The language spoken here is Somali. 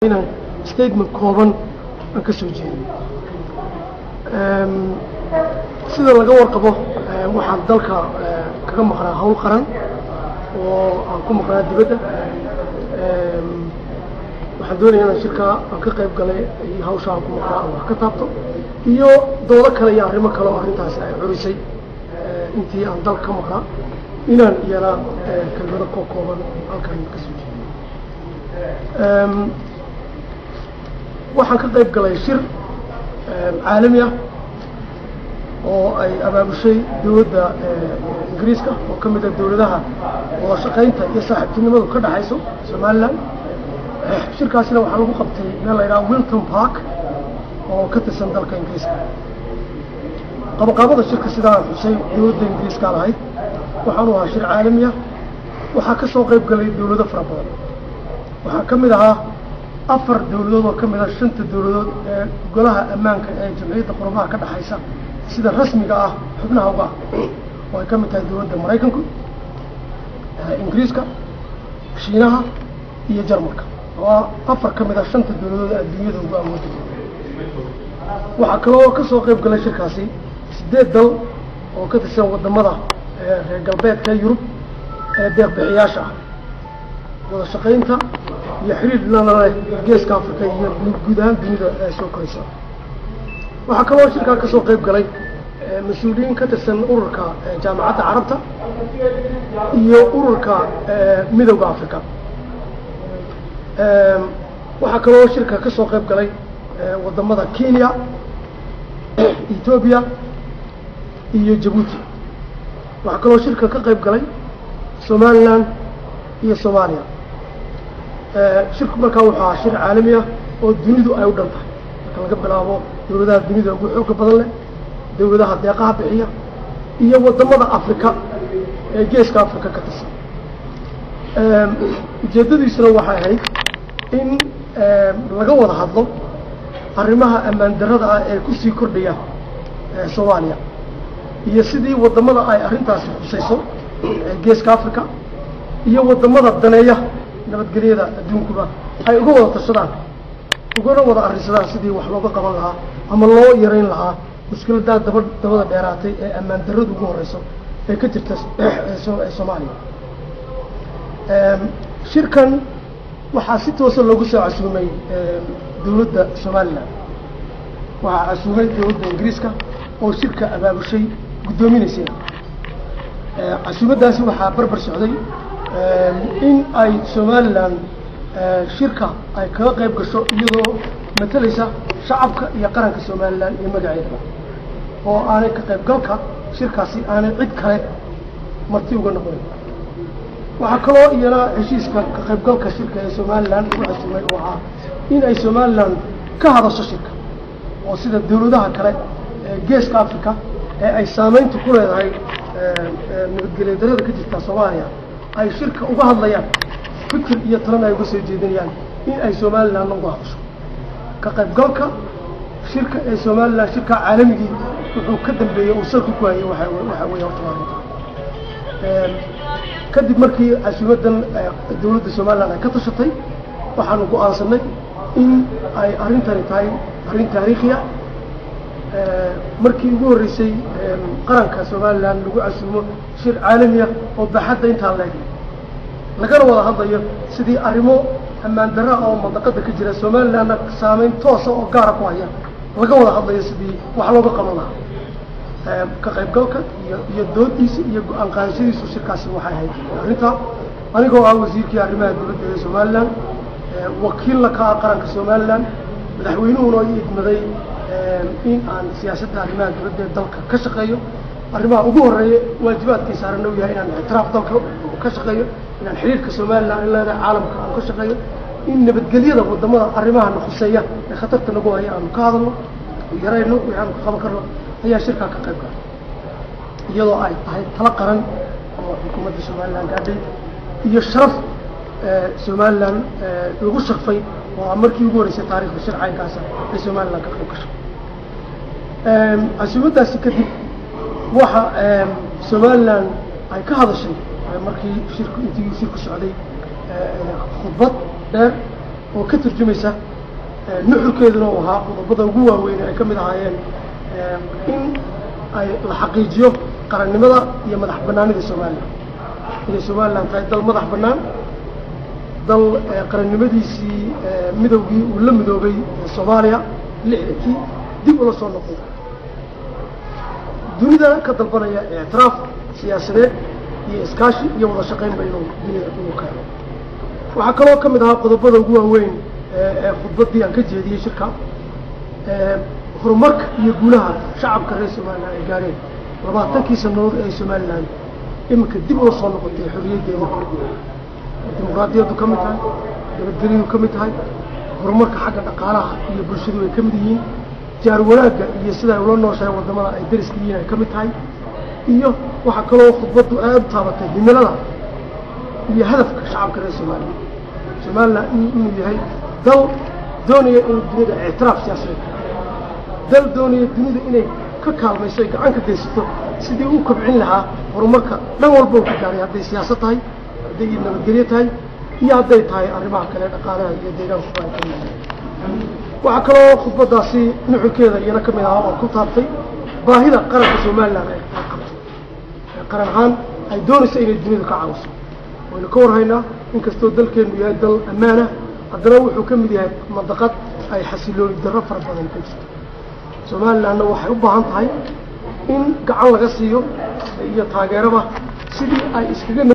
inaan statement kooban aan ka soo jeediyo sida laga warqabo waxaan dalka kaga maqnaa hawl qaran oo aan ku maqnaa dibadda waxaan doonaya inaan shirkaa aan ka qayb galay iyo hawsha aan ku maqnaa aan wax ka taabto iyo doodo kale iyo arrimo kale oo arrintaasi ay curisay intii aan dalka ka maqnaa inaan iyana kelmado koo kooban halkan ka soo jeediyo waxaan ka qayb galay shir caalami ah oo ay abaabushay dowladda ingiriiska oo ka mid ah dowladaha wada shaqaynta iyo saaxiibtinimadu ka dhexayso somaliland shirkaasina waxaa lagu qabtay meel la yidhaha wilton park oo ka tirsan dalka ingiriiska qabaqaabada shirka sidaan xusay dowladda ingiriiska lahayd waxaanu ahaa shir caalami ah waxaa ka soo qayb galay dowlado fara badan waxaa ka mid ahaa afar dowladood oo ka mid ah shanta dowladood ee golaha ammaanka ee jamciyadda qurumaha ka dhexaysa sida rasmiga ah xubnaha uga oo ay ka mid tahay dowladda maraykanku ingiriiska shiinaha iyo jarmalka oo afar ka mid ah shanta dowladood ee adduunyada ugu awooda waxaa kaloo ka soo qayb galay shirkaasi sideed dal oo ka tirsan wadamada reer galbeedka yurub ee deeqbixiyaasha ah wada shaqaynta iyo xiriir lana leh geeska africa iyo guud ahaan dunida ee soo koraysa waxaa kaloo shirkaa ka soo qayb galay mas-uuliyiin ka tirsan ururka jaamacadda carabta iyo ururka midowda africa waxaa kaloo shirka ka soo qayb galay wadamada kenya ethoobia iyo jabuuti waxaa kaloo shirka ka qayb galay somaliland iyo soomaaliya shirku markaa wuxuu ahaa shir caalami ah oo dunidu ay u dhan tahay marka laga bilaabo dowladaha dunida ugu xooga badan leh dowladaha deeqaha bixiya iyo wadamada africa ee geeska africa ka tirsan ujeedadiisuna waxay ahayd in laga wada hadlo arrimaha ammaan darrada ah ee kusii kordhaya soomaaliya iyo sidii wadamada ay arrintaasi khusayso geeska africa iyo wadamada daneeya nabadgelyada adduunkuba ay uga wada tashadaan ugana wada arrinsadaan sidii wax looga qaban lahaa ama loo yarayn lahaa mushkiladaa daba dabada dheeraatay ee ammaan darradu ugu horeyso ee ka jirta soomaaliya shirkan waxaa si toosa loogu soo casuumay dowladda somaliland waxaa casuumay dowladda ingiriiska oo shirka abaabushay guddoominaysay casuumadaasi waxaa barbar socday in ay somaliland shirka ay kaga qayb gasho iyadoo matalaysa shacabka iyo qaranka somaliland iyo magaceedaba oo aanay ka qaybgalka shirkaasi aanay cid kale marti uga noqonin waxaa kaloo iyana heshiiska ka qaybgalka shirka ee somaliland lagu casuumay oo ahaa in ay somaliland ka hadasho shirka oo sida dowladaha kale ee geeska africa ee ay saameynta ku leedahay nabadgelya darada ka jirta soomaaliya ay shirka uga hadlayaan fikir iyo talana ay uga soo jeedinayaan in ay somalilandna uga hadasho ka qaybgalka shirka ee somaliland shirka caalamigii wuxuu ka dambeeyey uu salka ku hayay waxa waxa weeye horta waa runta kadib markii casuumadan dowladda somaliland ay ka tashatay waxaanu go-aansanay in ay arrintani tahay arrin taariikhiya markii ugu horreysay qaranka somaliland lagu casuumo shir caalamiya oo baaxadda intaa leeg lagana wada hadlayo sidii arrimo ammaan darra oo mandaqada ka jira somalilandna saameyn toosa oo gaara ku haya laga wada hadlayo sidii wax looga qaban lahaa ka qaybgalka iyo iyo doodiisa iyo go-aan qaadashadiisu shirkaasi waxay ahayd arrintaa anigoo ah wasiirkii arrimaha dowladda ee somaliland wakiilla ka ah qaranka somaliland madaxweynuhuna i idmaday in aan siyaasadda arrimaha dowladda ee dalka ka shaqeeyo arrimaha ugu horeeya waajibaadkay saaran u yahay inaan ictiraaf dalka ka shaqeeyo inaan xiriirka somaliland in leedahay caalamka aan ka shaqeeyo in nabadgelyada wadamada arrimaha na khuseeya ee khatarta nagu haya aanu ka hadalno yarayno wixii aanu ka qaban karno ayaa shirkaa ka qayb galay iyadoo ay tahay tala qaran oo xukuumadda somaliland gaadhay iyo sharaf somaliland lagu sharfay oo markii ugu horeysay taarikhda shir caynkaasa ay somaliland ka qayb gashay casuumadaasi kadib waxa somaliland ay ka hadashay markii shirku intii shirku socday khudbad dheer oo ka turjumaysa nuxurkeeduna uu ahaa qodobada ugu waaweyn ay ka mid ahaayeen in ay la xaqiijiyo qarannimada iyo madax banaanida somalilan inay somalilan tahay dal madax bannaan dal qarannimadiisii midowgii uu la midoobay soomaaliya lixdankii dib ula soo noqday dunida ka dalbanaya ictiraaf siyaasadeed iyo iskaashi iyo wada shaqayn ba inuu dunida inuu keeno waxaa kaloo ka mid ahaa qodobada ugu waaweyn ee khudbaddii aan ka jeediyey shirka horumarka iyo guulaha shacabka reer somalilan ay gaareen labaatankii sanadood ee somalilan iminka dib ula soo noqotay xorriyaddeeda dimuqraadiyaddu ka mid tahay nabadgelyadu ka mid tahay horumarka xagga dhaqaalaha iyo bulshadu ay ka mid yihiin jaar wanaagga iyo sida ay ula nooshahay waddamada ay dariska yihiin ay ka mid tahay iyo waxaa kaloo khudbaddu aada u taabatay himilada iyo hadafka shacabka reer somalilan somalilan inuu yahay dal doonaya inuu dunida ictiraaf siyaasadeed dal doonaya dunida inay ka kaalmayso ay gacan ka geysato sidii u kobcin lahaa horumarka dhan walba uu ka gaaray hadday siyaasad tahay hadday nabadgelyo tahay iyo hadday tahay arrimaha kale dhaqaalaha iyo deegaankuba ay ka mid tahay waxaa kaloo khudbaddaasi nuxurkeeda iyana ka mid ahaa oo ku taabtay baahida qaranka somalilan ay qabto qaran ahaan ay doonayso inay dunida ka caawiso waynu ka warhaynaa inkastoo dalkeenu yahay dal ammaanah haddana wuxuu ka mid yahay mandaqad ay xasilooni darro fara badan ka jirto somalilanna waxay u baahan tahay in gacan laga siiyo iyo taageeraba sidii ay iskaga